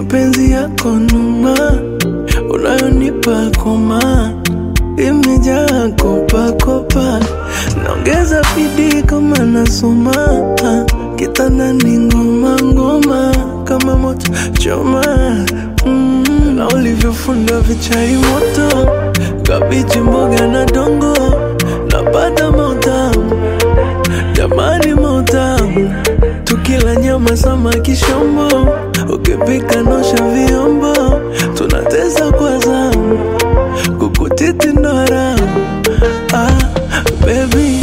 mapenzi yako numa unayonipa koma imejaa kopakopa, naongeza bidii kama nasoma kitandani, ngoma ngoma kama moto choma mm, na ulivyofunda vichai moto, kabichi, mboga na dongo, napata mautamu jamani, mautamu tukila nyama, samaki, shombo, ukipika nosha vyombo, tunateza kwa zamu kukutiti ndo haramu ah, baby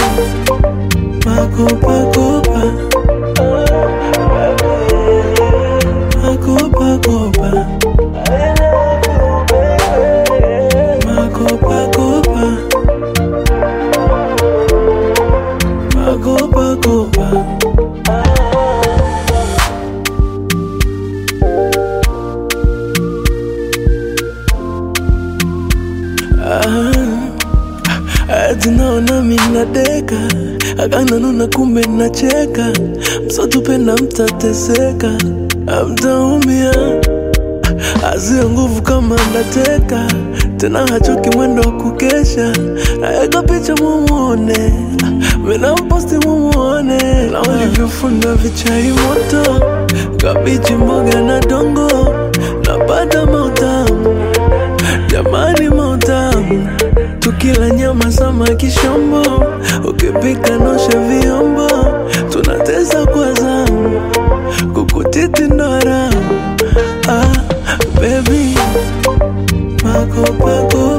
makopakopa makopakopa makopakopa makopakopa Ati naona minadeka akananuna, kumbe nacheka, msotupenda mtateseka, amtaumia azia nguvu kama ndateka tena, hachoki mwendo wa kukesha, naeka picha mumuone, minamposti mumuone, na ulivyofunda vichai moto, kabichi, mboga na dongo, napata mautamu jamani, mautamu tukila nyama, samaki, shombo, ukipika nosha vyombo, tunateza kwa zamu, kukutiti ndo haramu ah, baby makopakopa